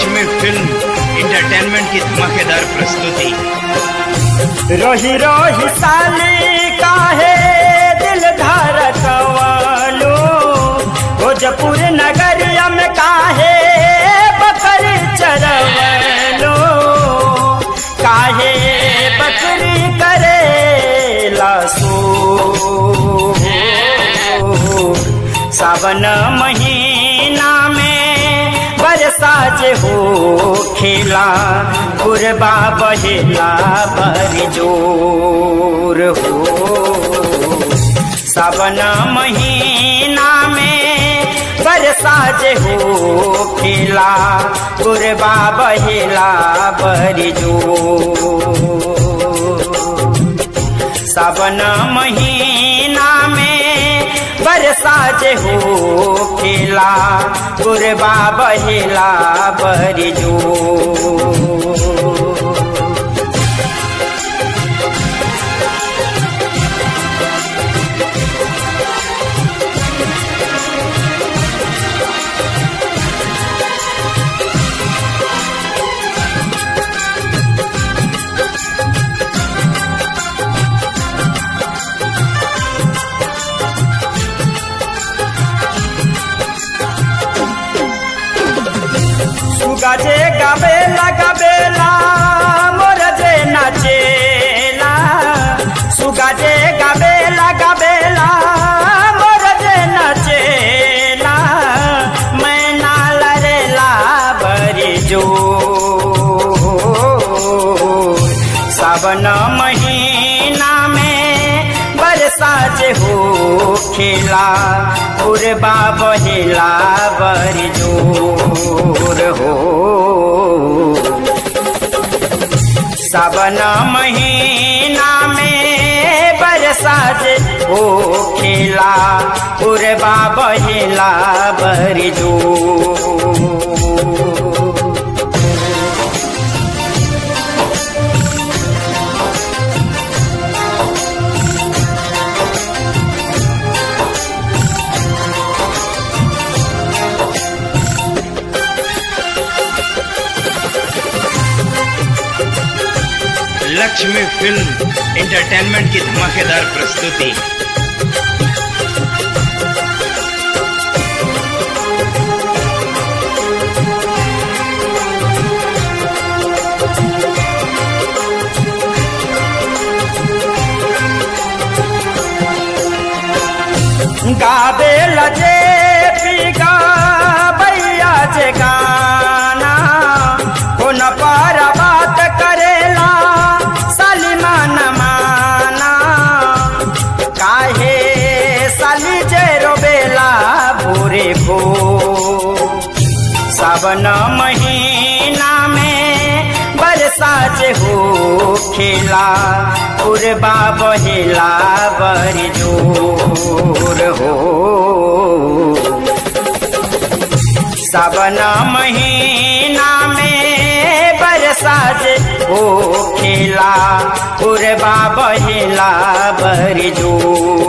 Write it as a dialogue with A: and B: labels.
A: Lakshmi film entertainment की धमाकेदार प्रस्तुति
B: रोही रोही साली काहे दिल धड़कवालो भोजपुर नगरिया में काहे बकरी चरवलो काहे बकरी करे लासो सावन महीना में बरसा जे हो खेला गुरबा बहेला बर जोर हो सावन महीना में बरसा जे हो खेला गुरबा बहेला बर जोर सावन महीना में बरसा जे हो खेला गुरबा बहेला बरजो सुगाजे गाबेला गाबेला मोर जे नाचेला सुगाजे गाबेला गाबेला मोर जे नाचेला मैना लरेला बरी जो सावन महीना में बरसा जे हो खेला उर्बा बहेला बर जोर हो सावन महीना में बरसा जे हो खेला उर्बा बहेला बर जोर
A: लक्ष्मी फिल्म इंटरटेनमेंट की धमाकेदार प्रस्तुति
B: गाबे लजे पीगा बैया जे गाना कोन पर बात करेला सलीमान माना काहे साली जे रोबेला भोरे भो सावन महीना में बरसा जे हो खेला उर्बा बहेला बर जोर हो सावन महीना में बरसा जे हो खेला उर्बा बहेला बर जोर